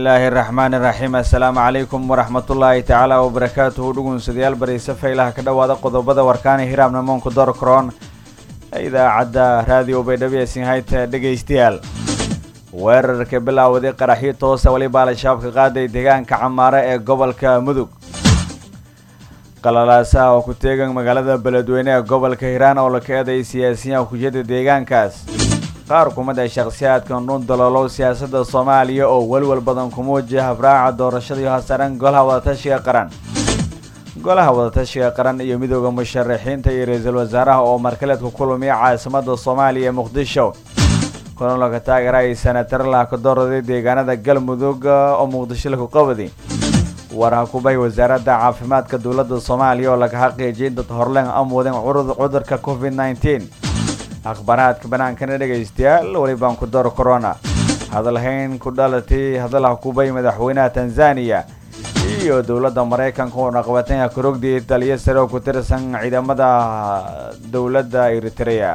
bismillaahi raxmaani raxiim assalaamu calaykum waraxmatullaahi tacaala wabarakaatuhu dhugunsadayaal barayse faylaha ka dhowaada qodobada warkaani hiraabna moonku dorkroon ee idaacadda raadiyo baydhabiyasin hayta dhegaystayaal weerarka bilaawaday qaraxyo toosa weliba al-shabaab ka qaaday deegaanka camaare ee gobolka mudug qalalaasaha oo ku teegan magaalada beledweyne ee gobolka hiiraan oo la ka eeday siyaasiyiin kujiyada deegaankaas qaar kumid a shakhsiyaadka nuun daloolow siyaasadda soomaaliya oo welwel badan ku muujiya habraaca doorashadii hosaran golaha wadatashiga qaran golaha wadatashiga qaran iyo midooda musharaxiinta iyo ra-iisul wasaaraha oo markaleed ku kulmiya caasimada soomaaliya ee muqdisho kulanlaka taageera ay senatar laha ka dooraday deegaanada galmudug oo muqdisho laku qabadi warha kubahay wasaaradda caafimaadka dowladda soomaaliya oo laga xaqiijiyay dad horleen amwadeen cudurka covid nneteen akhbaaraadka banaankana dhegaystayaal welibaan ku daro corona hadalhayn ku dhalatay hadalha kubay madaxweynaha tanzaniya iyo dowladda maraykanka oo naqabatanha korogdii taliyo sare oo ku tirsan ciidamada dowladda eritrea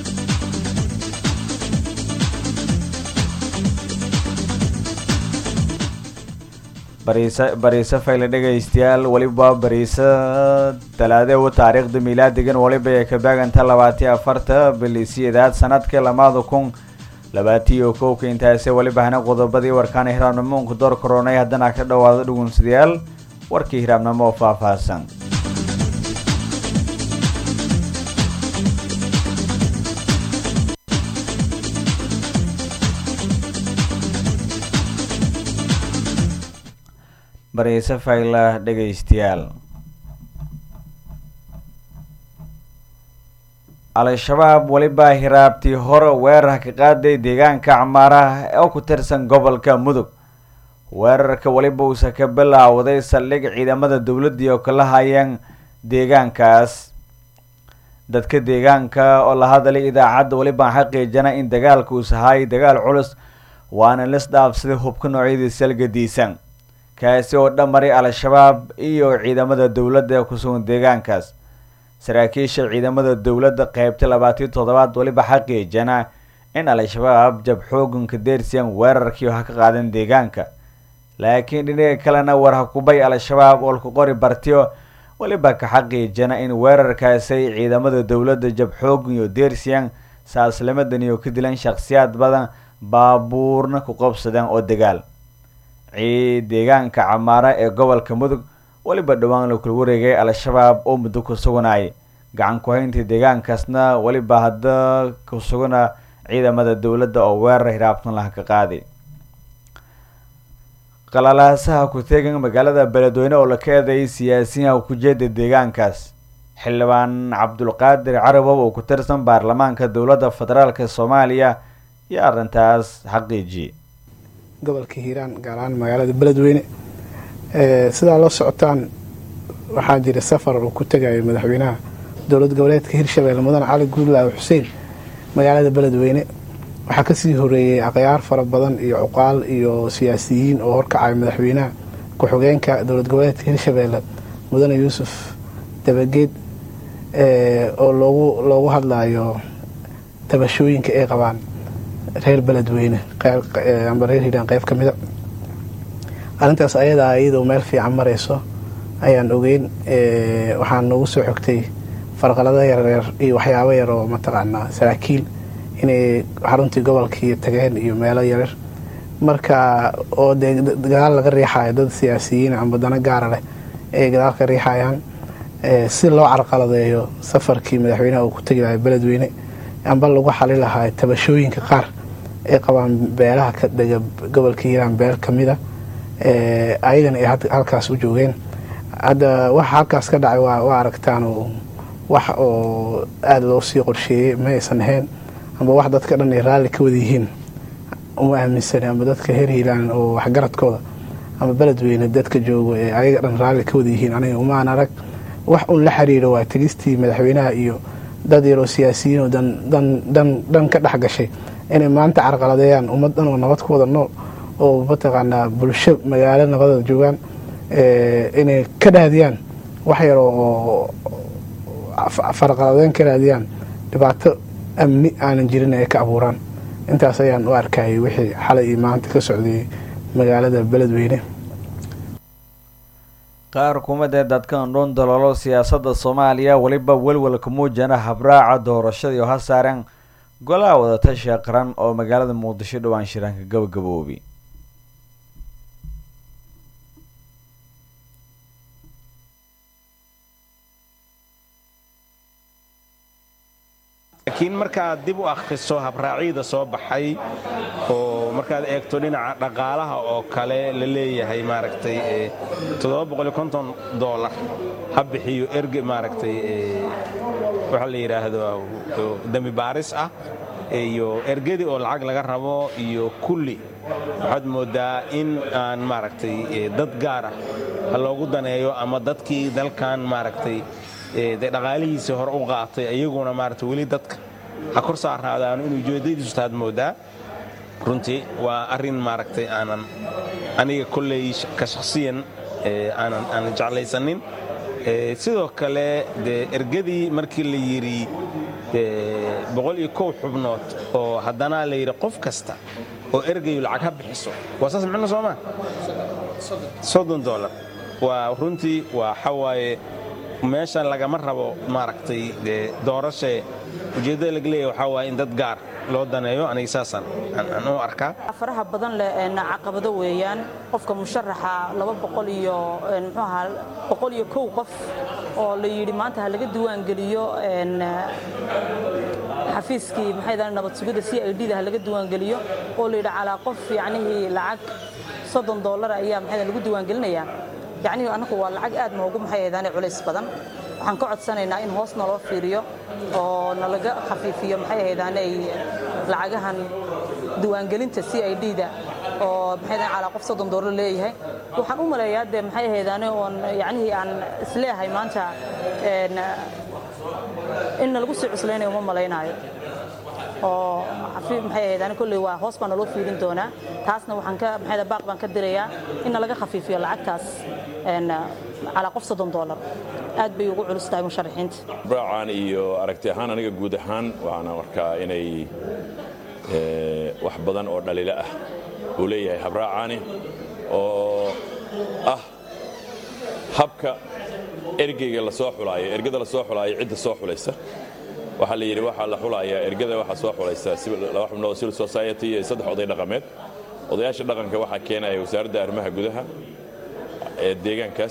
bariise fayle dhegaystayaal weliba bariise talaadew taariikhda miilaadigan weliba ay ka baaganta labaatiyo afarta bilisiyedaad sanadka lamaada kun labaatiyo kowka intaasi weliba hana qodobadii warkaana hiraabnimoonku door koronay haddana ka dhowaado dhugunsadayaal warkii hiraabnimo oo faahfaahsan bariise fayla dhegaystayaal al-shabaab weliba hiraabtii hore weerar ka qaaday deegaanka camaaraha oo ku tirsan gobolka mudug weerarka weliba uusa ka bilaawday saldhig ciidamada dowladdii oo kala hayeen deegaankaas dadka deegaanka oo la hadalay idaacadda weliba xaqiijana in dagaalka uusa haayay dagaal culus waana lis dhaafsaday hubka noocyadii salgadiisan kaasi oo dhammaray al-shabaab iyo ciidamada dowladda ee ku sugan deegaankaas saraakiisha ciidamada dowladda qeybta labaatiyo toddobaad weliba xaqiijana in al-shabaab jab xooganka deersiyan weerarkii ha ka qaadan deegaanka laakiin dhinaga kalena war hakubay al-shabaab oo laku qori bartiyo weliba ka xaqiijana in weerarkaasay ciidamada dowladda jab xoogan iyo deersiyan saaslimadan iyo ka dilan shakhsiyaad badan baabuurna ku qabsadeen oo dagaal deegaanka camaara ee gobolka mudug weliba dhowaan la kula wareegay al-shabaab oo muddo ku suganayay gacan ku-haynta deegaankaasna weliba hadda ku sugana ciidamada dowladda oo weerar hiraabtan laha ka qaaday qalalaasaha ku teegan magaalada beledweyne oo la ka eedeeyay siyaasiyiinha ku jeeda deegaankaas xildhibaan cabdulqaadir carabow oo ku tirsan baarlamaanka dowladda federaalk soomaaliya iyo arrintaas xaqiijiyey gobolka hiiraan gaar ahaan magaalada beledweyne sidaa la socotaan waxaa jira safar uu ku tegayo madaxweynaha dowlad goboleedka hirshabelle mudane cali guudlaawe xuseen magaalada beledweyne waxaa kasii horeeyey akhyaar fara badan iyo cuqaal iyo siyaasiyiin oo horkacaya madaxweynaha ku-xigeenka dowlad goboleedka hirshabelle mudane yuusuf dabageed oo loogu loogu hadlayo tabashooyinka ay qabaan reer beledweyne amba reer hiiraan qeyb ka mida arrintaas ayadaa iyadoo meel fiican marayso ayaan ogeyn waxaan noogu soo xogtay farqalada yaryar iyo waxyaabo yar oo mataqaanaa saraakiil inay xaruntii gobolkii tageen iyo meelo yaryar marka oo dee gadaal laga riixayo dad siyaasiyiin amba dana gaara leh ay gadaal ka riixayaan si loo carqaladeeyo safarkii madaxweynaha uu ku tegi lahay beledweyne amba lagu xali lahaa tabashooyinka qaar ay qabaan beelaha ka dhega gobolka hiiraan beel ka mida ayagana ay halkaas u joogeen hadda waxa halkaas ka dhacay waa aragtaan wax oo aada loo sii qorsheeyey ma aysan ahayn amba wax dadka dhan ay raalli ka wada yihiin uma aaminsani amba dadka heer hiilaan oo waxgaradkooda ama beledweyne dadka joogo ee ayaga dhan raalli ka wada yihiin aniga umaan arag wax un la xiriiro waa tegistii madaxweynaha iyo dad yaroo siyaasiyiin oo dhan ka dhex gashay inay maanta carqaladeeyaan ummad dhan oo nabad ku wada nool oo mataqaanaa bulsho magaalo nabadada joogaan inay ka dhaadiyaan wax yar oo farqaladeyn ka raadiyaan dhibaato amni aanan jirin ay ka abuuraan intaas ayaan u arkayay wixii xalay iyo maanta ka socday magaalada beledweyne qaar kumadee dadkan dhun daloolo siyaasadda soomaaliya weliba welwelka muujana habraaca doorashadii oo ha saareen golaha wadatashiga qaran oo magaalada muqdisho dhowaan shiraanka gabagaboobi laakiin markaad dib u akhriso habraacyada soo baxay oo markaad eegto dhinaca dhaqaalaha oo kale la leeyahay maaragtay dolar ha bixiyo erge maaragtay waxaa la yidhaahdo dembi baaris ah iyo ergadii oo lacag laga rabo iyo kulli waxaad mooddaa in aan maaragtay dad gaara ha loogu daneeyo ama dadkii dalkan maaragtay de dhaqaalihiisii hore u qaatay iyaguna maarata weli dadka ha kor saarnaadaanu inuu ujeedadiisu taad moodaa runtii waa arrin maaragtay aanan aniga kolley ka shakhsiyan aanan aanan jeclaysanin sidoo kale dee ergadii markii la yidhi boqol iyo kow xubnood oo haddana la yidhi qof kasta oo ergayu lacag ha bixiso waa saas micno soomaa soddon dolar waa runtii waa xawaaye meeshan lagama rabo maaragtay dee doorashee ujeeddada laga leeyahy waxaa waaye in dad gaar loo daneeyo aniga saasaan aan u arkaa faraha badan leh caqabado weeyaan qofka musharaxa laba boqol iyo muxuu ahaa boqol iyo kow qof oo la yidhi maanta ha laga diiwaangeliyo xafiiskii maxay dahan nabad sugidda c i d da ha laga diiwaangeliyo oo la yidhi calaa qof yacnihii lacag soddon dollar ayaa maxay lagu diiwaangelinayaa yacnihii annagu waa lacag aad noogu maxay ahdaane culays badan waxaan ka codsanaynaa in hoos naloo fiiriyo oo nalaga khafiifiyo maxay ahaydaane lacagahan diiwaangelinta c i d da oo maxay ahdaane calaa qof soddon dollar leeyahay waxaan u maleeyaa dee maxay ahaydaane oon yacnihii aan isleeyahay maanta in nalagu sii cuslaynayo uma malaynaayo oo maxay ahaydaan kolley waa hoos baa naloo fiirin doonaa taasna waxaan ka maxay baaq baan ka dirayaa in nalaga khafiifiyo lacagtaas calaa qof soddon dollar aad bay ugu culus tahay musharaxiinta braacan iyo aragti ahaan aniga guud ahaan waxaan arkaa inay wax badan oo dhaliilo ah uu leeyahay habraacaani oo ah habka ergeyga la soo xulaayo ergada la soo xulaayo cidda soo xulaysa waxaa la yidhi waxaa la xulayaa ergada waxaa soo xulaysa laba xubnood civil society iyo saddex oday dhaqameed odayaasha dhaqanka waxaa keenaya wasaaradda arrimaha gudaha ee deegaankaas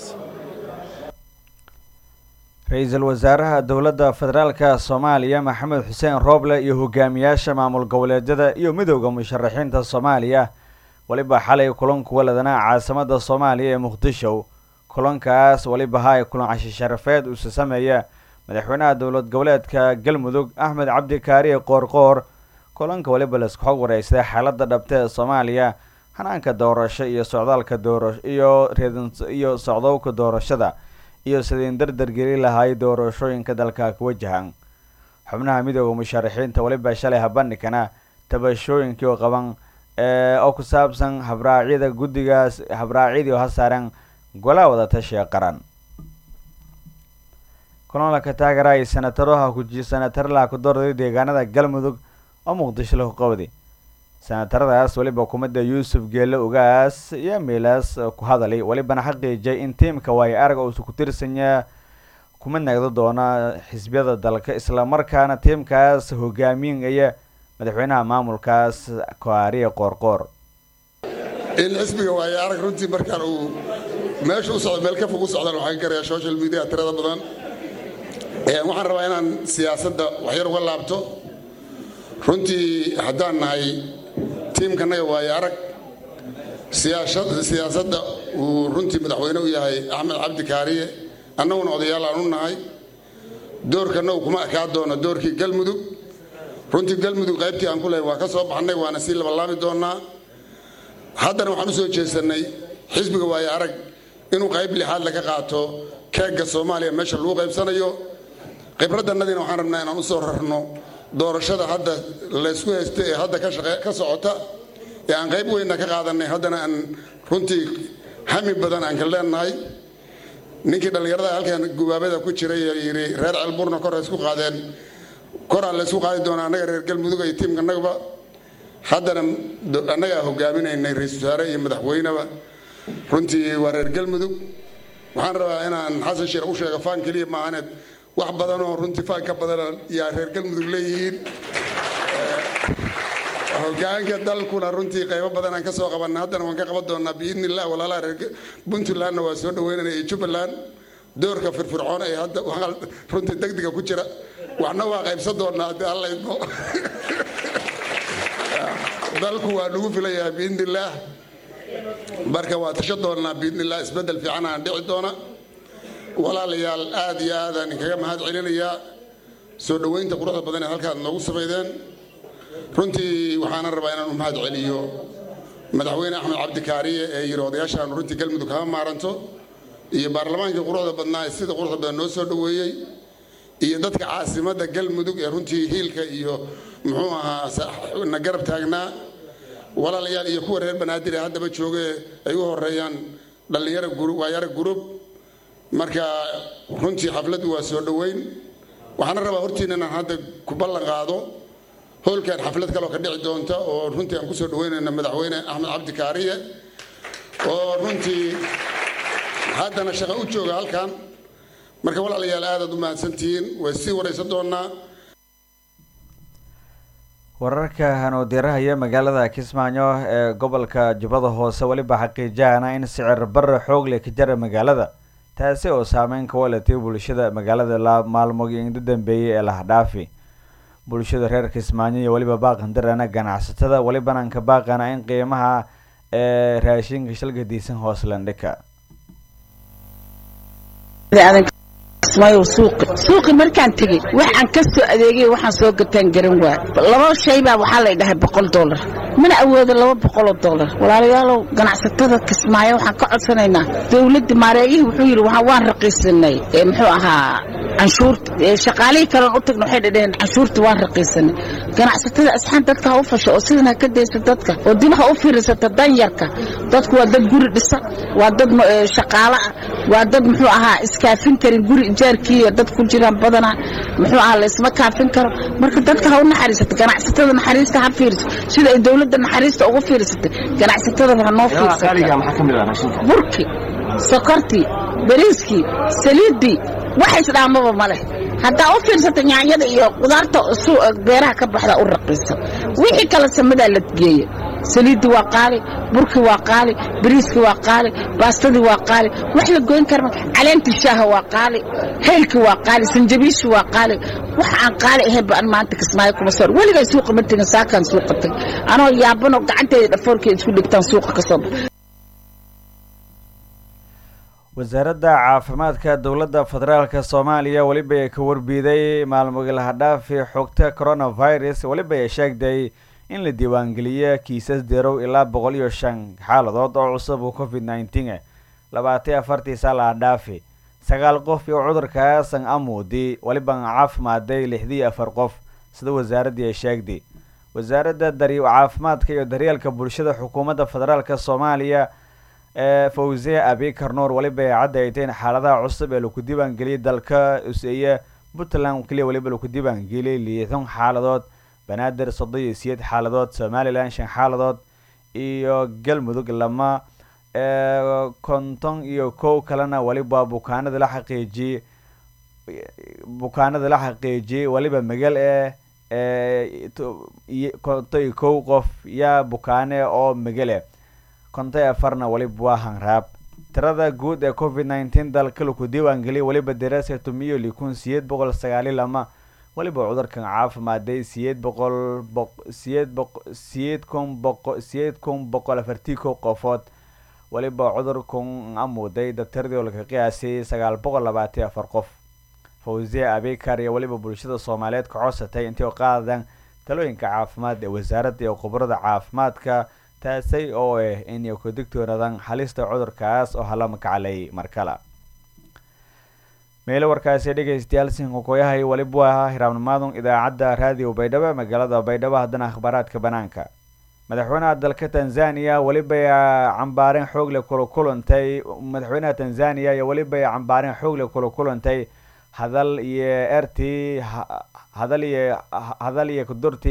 ra-iisul wasaaraha dowladda federaalka soomaaliya maxamed xuseen rooble iyo hogaamiyaasha maamul goboleedyada iyo midowda musharaxiinta soomaaliya weliba xalay kulanku waladana caasimada soomaaliya ee muqdisho kulankaas weliba ha kulan cashi sharafeed uuse sameeya madaxweynaha dowlad goboleedka galmudug axmed cabdi kaariye qoorqoor kulanka weliba laisku xog wareystay xaaladda dhabta ee soomaaliya hanaanka doorasho iyo socdaalka doora iyo iyo socdowka doorashada iyo sidain dardargeli lahaay doorashooyinka dalka ku wajahan xubnaha midooda musharaxiinta weliba shalay habandhigana tabashooyinkii oo qaban oo ku saabsan habraacyada guddigaas habraacyadii oo ha saaran golaha wadatashiga qaran kulanka taageera ay senataroha kuji senatarlaha ku doorday deegaanada galmudug oo muqdisho lahu qabdi senataradaas weliba kumida yuusuf geelle ugaas iyo miilaas ku hadalay welibana xaqiijay in tiimka waayo arag uusa ku tirsanya kuma nagdo doona xisbiyada dalka islamarkaana tiimkaas hogaaminaya madaxweynaha maamulkaas koariye qoorqoor in xisbiga waayo arag runtii markaan uu meesha u socdo meel ka fog u socdaan waxaan garayaa social media tirada badan waxaan rabaa inaan siyaasadda waxyar uga laabto runtii haddaan nahay tiimkanaga waayo arag siyaasadda uu runtii madaxweyne u yahay axmed cabdi kaariye annaguna odayaal aan u nahay doorkanagu kuma ekaa doono doorkii galmudug runtii galmudug qaybtii aan ku lehay waa ka soo baxnay waana sii labalaami doonnaa haddana waxaan u soo jeesannay xisbiga waayo arag inuu qayb lixaad laga qaato keegga soomaaliya meesha lagu qaybsanayo khibradannadiina waxaan rabnaa inaan u soo rarno doorashada hadda laysku haysta ee hadda ka socota ee aan qayb weynna ka qaadanay haddana aan runtii hami badan aan ka leenahay ninkii dhallinyarada halkan gubaabada ku jiray ee yidhi reer celburna kor isku qaadeen koraan laysku qaadi doonaa annaga reer galmudug iyo tiimkanagaba haddana annagaa hogaaminaynay ra-iisul wasaare iyo madaxweyneba runtii waa reer galmudug waxaan rabaa inaan xasan sheekh u sheego faan keliya maahaneed wax badan oo runtii faan ka badana yaa reer galmudug leeyihiin hogaanka dalkuna runtii qaybo badan aan ka soo qabanna haddana waan ka qaban doonaa biidni illah walaalaha reer puntlandna waa soo dhaweynana iyo jubbaland doorka firfircoon ee hadda runtii degdega ku jira waxna waa qaybsan doonaa haddii alla idmo dalku waa nagu filayaa biidni illaah marka waa tasho doonaa biidni illah isbeddel fiican aan dhici doona walaalayaal aad iyo aadaan inkaga mahad celinayaa soo dhoweynta quruxda badan ee halkaad noogu samaydeen runtii waxaana rabaa inaan u mahad celiyo madaxweyne axmed cabdikaariye ee yiri odayaashaan runtii galmudug kama maaranto iyo baarlamaankii quruxda badnaa ee sida quruxda badan noo soo dhoweeyey iyo dadka caasimadda galmudug ee runtii hiilka iyo muxuu ahaa na garab taagnaa walaalayaal iyo kuwa reer banaadir ee haddaba jooge ay u horeeyaan dhallinyaro waayaro gurub marka runtii xafladdu waa soo dhoweyn waxaana rabaa hortiina inaan hadda ku ballan qaado howlkan xaflad kaloo ka dhici doonta oo runtii aan kusoo dhaweynayna madaxweyne axmed cabdi kaariye oo runtii haddana shaqo u jooga halkan marka walaalayaal aadaad u mahadsantihiin way sii waraysan doonaa wararka hanuudirahaya magaalada kismaayo ee gobolka jubbada hoose weliba xaqiijahana in sicir barre xoog leh ka jara magaalada taasi oo saameyn ka walatay bulshada magaalada maalmogi inda dambeeyey ee lahdhaafi bulshada reer kismaayo iyo weliba baaqandarana ganacsatada welibananka baaqana in qiimaha ee raashinka shalgadiisan hoos landhika suuqi markaan tegey waxaan ka soo adeegay waxaan soo gataan garan waa laba shay baa waxaa lay dhahay boqol dollar mana awoodo laba boqoloo dollar walaalayaalow ganacsatada kismaayo waxaan ka codsanaynaa dowladda maareeyihii wuxuu yidhi waan raqiisanay muxuu ahaa canshuurta shaqaalihii kalen u tagna waxay dhadhaheen canshuurta waan raqiisanay ganacsatada asxaan dadka ha u fasho oo sidan ha ka daysa dadka oo dib ha u fiirsata danyarka dadku waa dad guri dhisa waa dad shaqaalo ah waa dad muxuu ahaa iskaafin karin guri ijaarkiiyo dad ku jiraan badanaa muxuu ahaa laysma kaafin karo marka dadka ha u naxariisata ganacsatada naxariista ha fiirso sida ay dowladda naxariista ugu fiirsatay ganacsatadaba ha noo fiirsata burki sokortii bariiskii saliiddii wax isdhaamaba ma leh haddaa u fiirsata nyaanyada iyo qudaarta beeraha ka baxda u raqiisa wixii kale samadaa la geeya saliiddii waa qaali burkii waa qaali bariiskii waa qaali baastadii waa qaali wax la goyn karma caleentii shaaha waa qaali heylkii waa qaali sanjabiishii waa qaali wax aan qaali ahayn ba an maanta kismaayo kuma soo weligay suuqa ma tegin saakaan suuqa tag anoo yaabanoo gacanteeda dhafoorkeeda isku dhigtaan suuqa ka soo baxa wasaaradda caafimaadka dowladda federaalka soomaaliya weliba ay ka warbiiday maalmogi lahadhaafi xogta coronavirus weliba ay sheegday in la diiwaangeliyo kiisas darow ilaa boqol iyo shan xaaladood oo cusub uu covid nineteen labaatan afartii saa lahadhaafi sagaal qof iyo cudurkaasan amuudi weliba caafimaaday lixdii afar qof sida wasaaraddii ay sheegday wasaaradda dari caafimaadka iyo daryeelka bulshada xukuumadda federaalka soomaaliya ee fawziya abikar nuur weliba ay cadayteen xaaladaha cusub ee laku diiwaangeliyay dalka useeye puntland keliya weliba laku diiwaangeliyay liixdan xaaladood banaadir soddon iyo siyeed xaaladood somalilan shan xaaladood iyo galmudug lama konton iyo kow kalena weliba bukaanada la xaqiijiyey bukaanada la xaqiijiyey weliba magal ee konton iyo kow qof yaa bukaane oo magale konton afarna weliba waa hanraab tirada guud ee covid nineteen dalka laku diiwaangeliyay weliba darasa tumiyo likun siyeed boqol sagaali lama weliba cudurkan caafimaaday siyeed boqol siyeed boq siyeed kun boqo siyeed kun boqol afartii kow qofood weliba cudurkan amuuday daktaradii oo laga qiyaasay sagaal boqol labaatan afar qof fawziya abikar iyo weliba bulshada soomaaliyeed ka codsatay intay qaadaan talooyinka caafimaad ee wasaaradda iyo khubarada caafimaadka taasay oo ah inay ku digtoonaadaan halista cudurkaas oo hala makaclay markale meelo warkaasi dhegeystayaal sinkokoyahay weliba waa hiraabnimaadun idaacadda raadiyo baydhabo magaalada baydhabo haddana akhbaaraadka banaanka madaxweynaha dalka tanzania weliba cambaareen xoogle kula kulantay madaxweynaha tanzania iyo weliba cambaareen xoogle kula kulantay hadal iyo ertii hadal iyo hadal iyo kudurti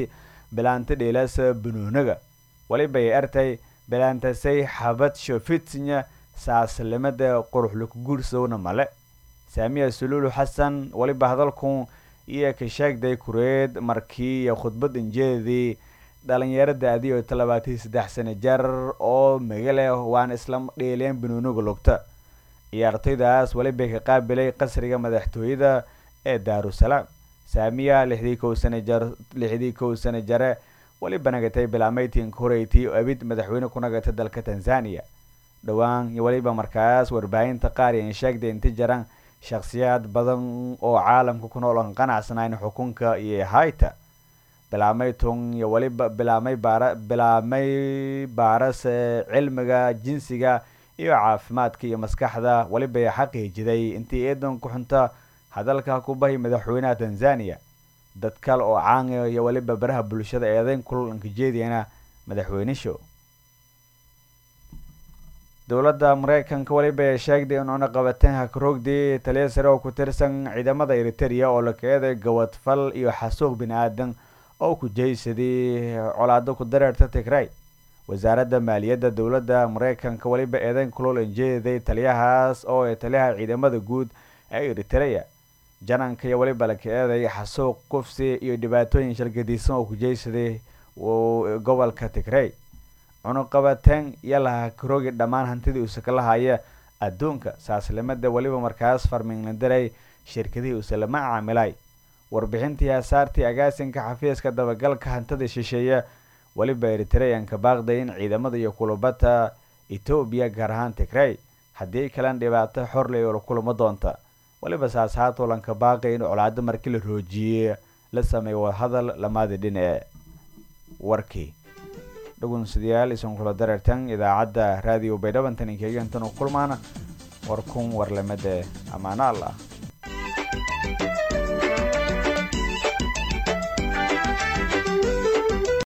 bilaanta dheelaasa banuunaga waliba ay artay bilaantasay xabad shofitinya saaslimada quruxlaku guursowna male saamiya suluulu xasan waliba hadalku iyo ka sheegday kureed markii iyo khudbad injeedii dhalinyarada adiyo talabaatiyo saddex sano jar oo magale waana isla dheeleen banuunaga lugta ciyaartoydaas waliba ka qaabilay qasriga madaxtooyada ee daarusalaam saamiya lixdii kow sana jar lixdii kow sano jare waliba nagatay bilaameytinka horeyti oo abid madaxweyne ku nagatay dalka tanzania dhowaan iyo waliba markaas warbaahinta qaar iyan sheegday inta jaran shakhsiyaad badan oo caalamka ku nool oon qanacsanayn xukunka iyo hayta bilaamay tun iyo waliba bilaamay baara bilaamay baaras cilmiga jinsiga iyo caafimaadka iyo maskaxda waliba ay xaqiijiday intii eedan ku xunta hadalka ku bahi madaxweynaha tanzania dad kale oo caanga iyo waliba baraha bulshada eedeyn kulanka jeediyana madaxweyne show dowladda mareykanka waliba ay sheegday in cunaqabateen hakarogdii taliya sare oo ku tirsan ciidamada eriteria oo la keeday gawadfal iyo xasuuq bini aadan oo ku jeysaday colaado ku dareerta tigray wasaaradda maaliyadda dowladda mareykanka waliba eedeyn kulol injeeday taliyahaas oo ay taliyaha ciidamada guud ee eriteria jananka iyo waliba la keeday xasuuq kufsi iyo dhibaatooyin shalgadiisan oo ku jeysaday gobolka tigray cunuqabateen iyo lahakaroogi dhammaan hantidii uuse kala haya adduunka saaslimada weliba markaas farminglandaray shirkadihii uuse lama caamilay warbixintii asaartii agaasinka xafiiska dabagalka hantida shisheeye weliba eritreanka baaqday in ciidamada iyo kulubata etoobiya gaar ahaan tigray haddii kalan dhibaato xorley oo la kulamo doonta weliba saas haatulanka baaqay in colaado markii la roojiyey la sameeyo wadahadal lamaada dhinace warkii dhagunsadayaal isan kula dareertan idaacadda raadiyo baydhabantan inkeegantan u kulmaana war kun warlamada ammaano allah